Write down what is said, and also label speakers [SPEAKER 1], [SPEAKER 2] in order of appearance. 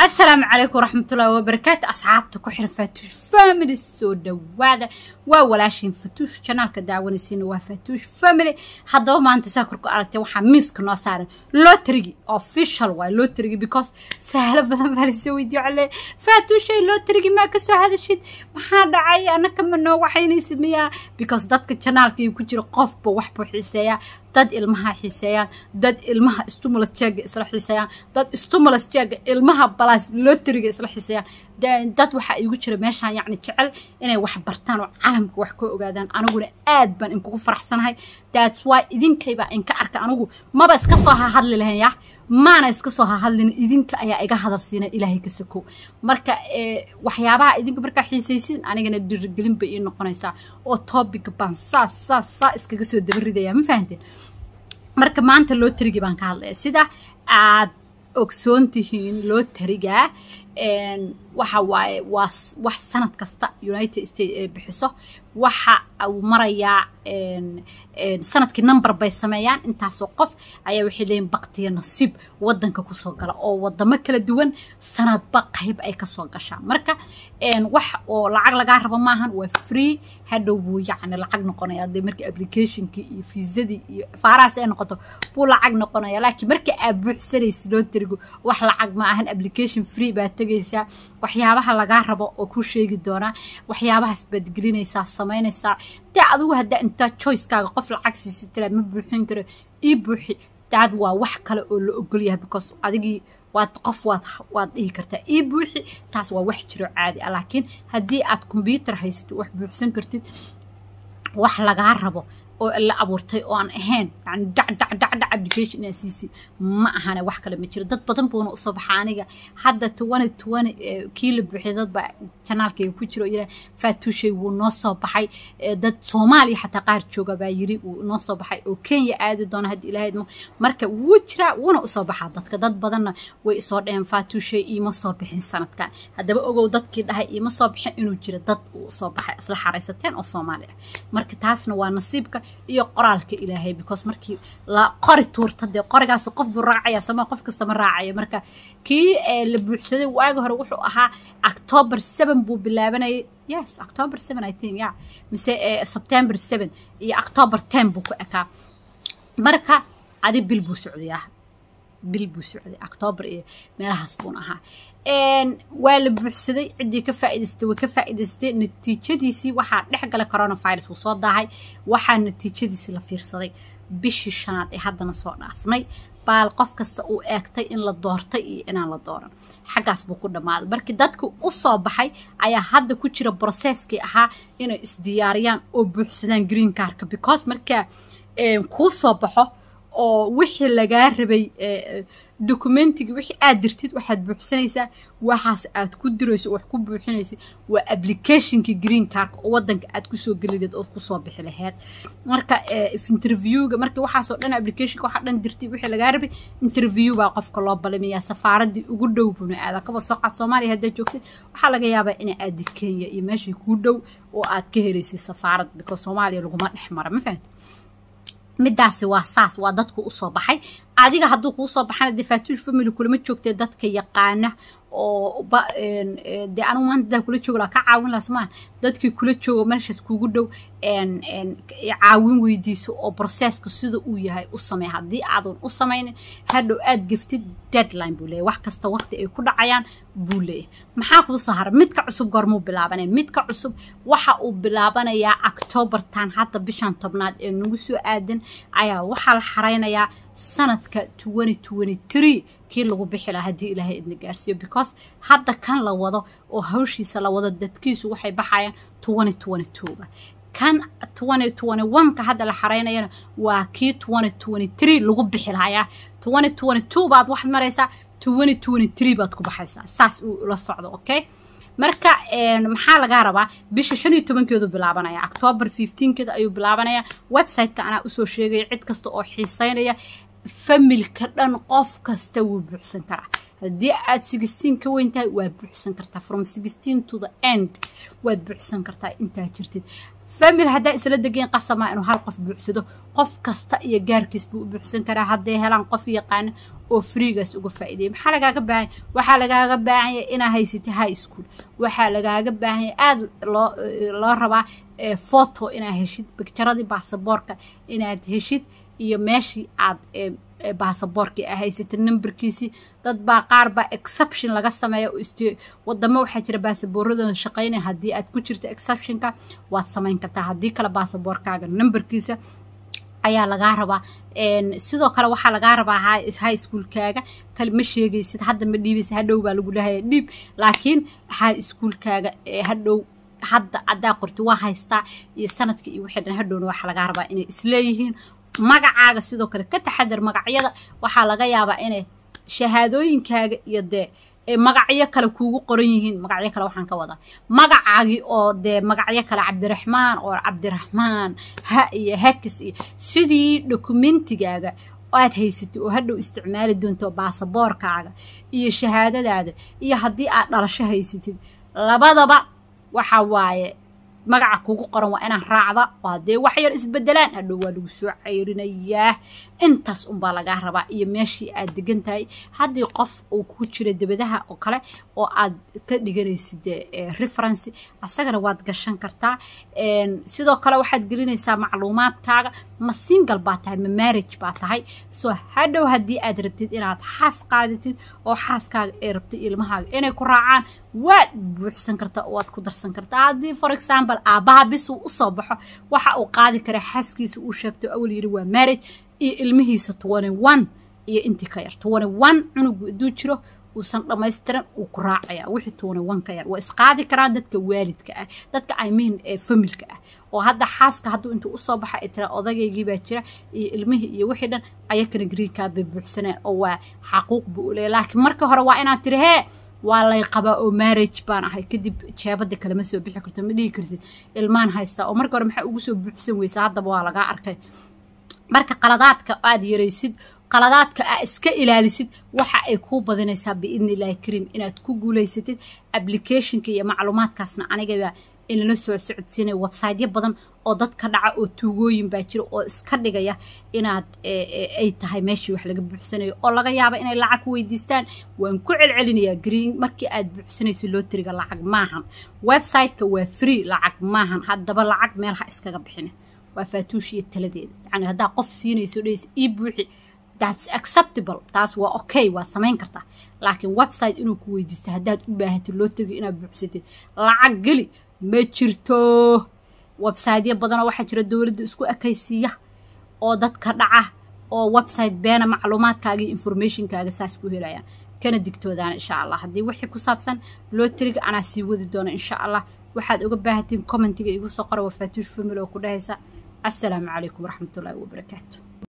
[SPEAKER 1] asalaamu calaykum waraxmatullaahi wabarakaatu asxaabta ku xiran faatuush family soo dhowaada waa walaashiin fatuush janaalka daawanaysiina waa faatuush family haddaba maanta saa korku aragtay waxaa miiska noo saaran lotrigi official waay lotrigi because su-aalo badan baa lasoo weydiiyo cale faatuushay lotrigi maa ka soo hadashid maxaa dhacay anaka ma noo waxaynaysa miyaa because dadka janaalka ku jira qofba waxbuu xiiseeyaa dad ilmaha xiiseeyaan dad ilmaha stimulus jeega isla xiiseeyaan dad stimulus jeega ilmaha balaas loteriga isla xiiseeyaan dad waxaa igu jira meeshaan yacni jecel inay wax bartaan oo caalamka wax ka ogaadaan aniguna aad baan inkugu faraxsanahay that's why idinkaybaa inka arka anigu maba iska soo hahadli lahayn yah maana iska soo hahadlin idinka ayaa iga hadal siina ilaahay ka sakow marka waxyaabaha idinka markaa xiisaysiin anigana dhirigelin bay ii noqonaysaa oo topic baan saas saas saa iskaga soo dabaridaya ma fahanteen marka maanta lootarigi baan ka hadlaya sida aad ogsoon tihiin looteriga waxa waaye waa wax sanad kasta united states ee bixiso waxa uu marayaa sanadkii number bay sameeyaan intaasoo qof ayaa waxay leeyihin baktiya nasiib wadanka kusoo gala oo wadamo kala duwan sanadba qayb ay kasoo gashaan marka wax oo lacag lagaa rabo maahan waa free hadhow buu yacni lacag noqonaya dee markii applicationkii iyo fiisadii iyo faarahaas ay noqoto buu lacag noqonaya laakiin marka aad buuxsanaysid loo tirigo wax lacag ma ahan application free baad tegaysaa waxyaabaha lagaa rabo oo ku sheegi doonaa waxyaabahaas baad gelinaysaa samaynaysaa dee adigu haddaa intaa choicekaaga qof lacag siisi tiraa ma buuxin karo ii buuxi daad waa wax kale oo la ogol yahay because adigii waad qof waad waad dhihi kartaa ii buuxi taas waa wax jiro caadi ah laakiin haddii aad combyuutar haysato wax buuxsan kartid wax lagaa rabo oo la abuurtay oo aan ahayn yani dhac dhac dhac dhac application inaa siisay ma ahane wax kale ma jiro dad badan buuna usoo baxa aniga hadda tuwani tuwani kii la buuxiyay dad baa janaalkayga ku jiro yira faatuushay wuu noo soo baxay dad soomaaliya xataa qaar jooga baa yiri wuu noo soo baxay oo kenya aadi doona hadda ilaahay idmo marka wuu jiraa wuuna usoo baxaa dadka dad badanna way isoo dhaheen faatuushay iima soo bixin sanadkan haddaba ogow dadkii dhahay iima soo bixin inuu jiro dad uu usoo baxay isla xaraysateen oo soomaali ah marka taasna waa nasiibka iyo qoraalka ilaahay because markii la qori tuurta dee qorigaas qof buu raacaya sama qof kasta ma raacaya marka kii la buuxsaday waagi hore wuxuu ahaa october seven buu bilaabanayay yes october seven i think yeah mise september seven iyo october ten buu ku ekaa marka adi bil buu socdayaa bil buu socday october iyo meelahaas buun ahaa waa la buuxsaday ciddii ka faa'idaystay way ka faa'idaystay natiijadiisii waxaa dhex galay coronavirus wuu soo daahay waxaa natiijadiisii la fiirsaday bishii shanaad ee haddana soo dhaafnay baal qof kasta uu eegtay in la doortay iyo inaan la dooran xaggaas buu ku dhammaaday markii dadku u soo baxay ayaa hadda ku jira broseskii ahaa inay isdiyaariyaan oo buuxsadaan green carka because markaa kuu soo baxo oo wixii lagaa rabay documentigii wixii aad dirtid waxaad buuxsanaysaa waxaas aad ku dirayso wax ku buuxinaysa waa applicationkii green carka oo wadanka aad kusoo gelideed ood kusoo bixi laheyd marka interviewga marka waxaasoo dhan applicationka waxaa dhan dirtay wixii lagaa rabay interview baa qofka loo balamiyaa safaaradii ugu dhow buna aada kaba soqaad soomaaliya haddaad joogtid waxaa laga yaabaa inay aadi kenya iyo meeshii kuu dhow oo aad ka helaysay safaarad because soomaaliya laguma dhex mara ma fahamti middaasi waa saas waa dadku usoo baxay adiga hadduu kuu soo baxana dee faatuush family kulama joogtee dadka yaqaana oo dee anigu maanta hadaa kula joogo laa ka caawin laha somaan dadkii kula joogo meeshaas kugu dhow caawin weydiiso oo processka sida uu yahay u samey haddii aadan u samaynin hadhow aad geftid deadline buu leeyahy wax kasta waqti ay ku dhacayaan buu leeyahay maxaa kuu soo hara midka cusub goormuu bilaabanaya midka cusub waxa uu bilaabanayaa octobartan hadda bishan tobnaad ee nagu soo aadan ayaa waxaa la xaraynayaa sanadka kii lagu bixi lahaa haddii ilaahay idna gaarsiiyo because hadda kan la wado oo hawshiisa la wado dadkiisu waxay baxayaan ga kan ka hadda la xaraynayana waa kii lagu bixi lahayaa baad waxaad maraysaa baad ku baxaysaa saas uu la socdo okay marka maxaa lagaa rabaa bisha shan iyo tobankeedu bilaabanaya october fifteenkeeda ayuu bilaabanaya websiteka anaa usoo sheegaya cid kasta oo xiiseynaya familka dhan qof kasta wuu buuxsan karaa haddii aad sixteen ka weyn tahay waad buuxsan kartaa from sixteen to the end waad buuxsan kartaa intaa jirtid family haddaa isla degeen qasamaa inuu hal qof buuxsado qof kasta iyo gaarkiis buu u buuxsan karaa hadday helaan qof yaqaana oo freegaas uga faa'iideeya maxaa lagaaga baahanya waxaa lagaaga baahanya inaa haysatay high school waxaa lagaaga baahanya aada loo loo rabaa foto inaad heshid bicturadii baasaboorka inaad heshid iyo meeshii aad baasaboorkii a haysatay numberkiisii dad baa qaar baa exception laga sameeya wadamo waxaa jira baasaboorradooda shaqaynaya haddii aad ku jirto exceptionka waad samayn kartaa haddii kale baasaboorkaaga numberkiisa ayaa lagaa rabaa sidoo kale waxaa lagaa rabaa high schoolkaaga kale ma sheegaysid hadda ma dhiibaysa hadhow baa lagu dhahaya dhiib laakiin high schoolkaaga hadhow hadda haddaa qorti waa haystaa iyo sanadka iyo wixii dhan hadhowna waxaa lagaa rabaa inay isleeyihiin magacaaga sidoo kale ka taxadar magacyada waxaa laga yaabaa inay shahaadooyinkaaga iyo dee magacyo kale kuugu qoran yihiin magacyo kale waxaan ka wadaa magacaagii oo dee magacyo kale cabdiraxmaan oo cabdiraxmaan ha iyo hakis iyo sidii dokumentigaaga aad haysatay oo hadhow isticmaali doonto baasaboorkaaga iyo shahaadadaada iyo haddii aad dhalasho haysatid labadaba waxa waaye magaca kugu qoran waa inaan raacda oo haddee wax yar isbedelaan hadhow waa lagu soo cayrinayaa intaas unbaa lagaa rabaa iyo meeshii aad degan tahay haddii qof uu ku jira debadaha oo kale oo aad ka dhiganaysid referency asagana waad gashan kartaa sidoo kale waxaad gelinaysaa macluumaadkaaga ma single baa tahay ma marriage baa tahay soo hadhow haddii aad rabtid inaad xaas qaadatid oo xaaskaaga ay rabtid ilmahaaga inay ku raacaan waad buuxsan kartaa oo waad ku darsan kartaa haddii for example aabbaha bis uu usoo baxo waxa uu qaadi karaa xaaskiisa uu sheegto awal yiri waa marriage iyo ilmihiisa twenty one iyo intii ka yar twenty one cunugu hadduu jiro uusan dhammaystiran uu ku raacaya wixii twenty one ka yar waa isqaadi karaan dadka waalidka ah dadka i mean ee familka ah oo hadda xaaska hadduu intuu usoo baxa ay tira odagaygii baa jira iyo ilmihii iyo wixii dhan ayakana greenkaa bay buuxsaneen oo waa xaquuq buu u leeyahy laakiin marka hore waa inaad tiri hee waa lay qabaa oo marriage baan ahay kadib jeebada kalema soo bixi karto ma dhihi kartid ilmaan haystaa oo marka hore maxaa ugu soo buuxsan weysa haddaba waa lagaa arkay marka qaladaadka aad yaraysid qaladaadka aa iska ilaalisid waxa ay kuu badinaysaa biidni illaahi kariim inaad ku guulaysatid applicationka iyo macluumaadkaasna anigaba inala soo socodsiinaya websiteyo badan oo dadka dhaca oo tuugooyin baa jira oo iska dhigaya inaad ay tahay meeshii wax laga buuxsanayo oo laga yaaba inay lacag ku weydiistaan waan ku celcelinayaa green markii aad buuxsanayso lootriga lacag maahan websiteka waa free lacag maahan haddaba lacag meel ha iskaga bixina waa faatuush iyo taladeeda yacni haddaa qof siinayso dhehaysa ii buuxi that's acceptable taas waa okay waa samayn kartaa laakiin website inuu ku weydiisto haddaad u baahatid lootriga inaad buuxsatid lacag geli ma jirto websiteyo badanoo waxaa jira dowladda isku ekaysiiya oo dadka dhaca oo website beena macluumaadkaaga iyo informationkaaga saas ku helayaan kana digtoodaana insha allah haddii wixii ku saabsan lootriga anaa sii wadi doona insha allah waxaad uga baahatiin commentiga igu soo qora waa faatuush family oo ku dhahaysa assalaamu calaykum waraxmatullaahi wabarakaatu